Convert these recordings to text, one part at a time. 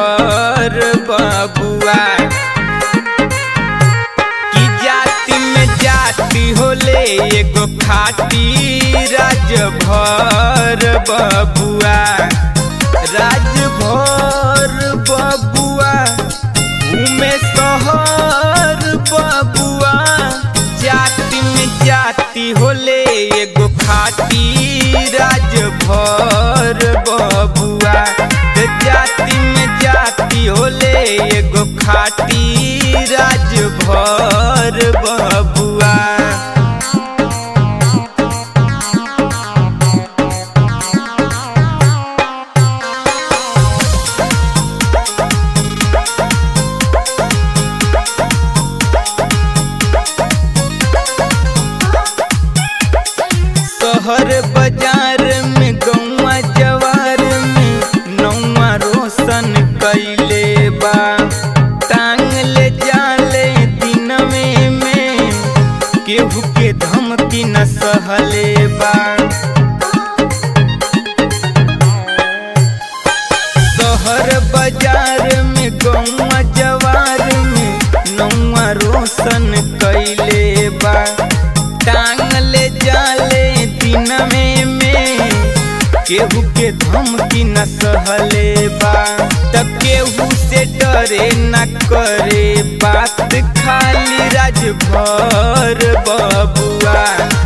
भर बबुआ की जाति में जाति होले एगो खाटी राज भर बबुआ राज भर बबुआ घूमे शहर बबुआ जाति में जाति होले एगो खाटी राज भर बबुआ त जाति में जाति होले एगो खाटी राज भर बबुआ शहर बाजार में गौवा जवार में नौवा रोशन कैले बा टांग ले जाले दिनवे में केहू के धमकी न सहले बा शहर बाजार में गौवा जवार में नौवा रोशन कैले बा टांग ले जाले दिनवे में केहू के धमकी न सहले बा त केहू से डरे न करे बात खाली राजभर बबुआ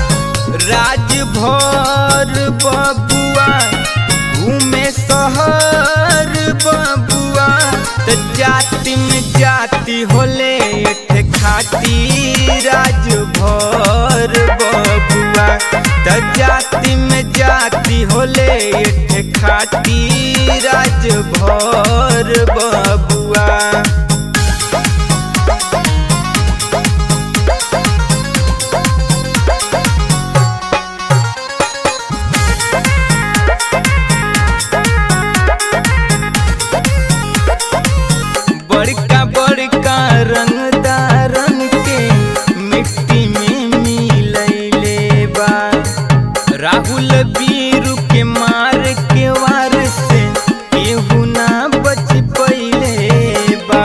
राजभर बबुआ घूमे शहर बबुआ त जाति में जाति होले एठे खाटी राजभर बबुआ त जाति में जाति होले एठे खाटी राजभर बबुआ बड़का बड़का रंगदारन के मिट्टी में मिलैले बा राहुल बीरू के मार के वार से केहू ना बच पइले बा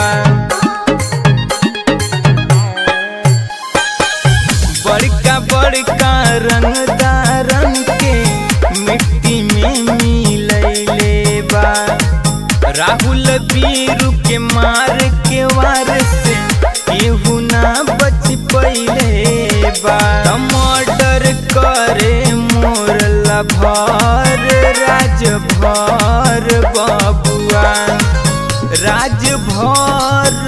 बड़का बड़का रंगदारन के मिट्टी में मिलैले बा राहुल बीरू के मार के वार से केहू ना बच पइले बा मर्डर करे मोर लभर राजभर बबुआ राजभर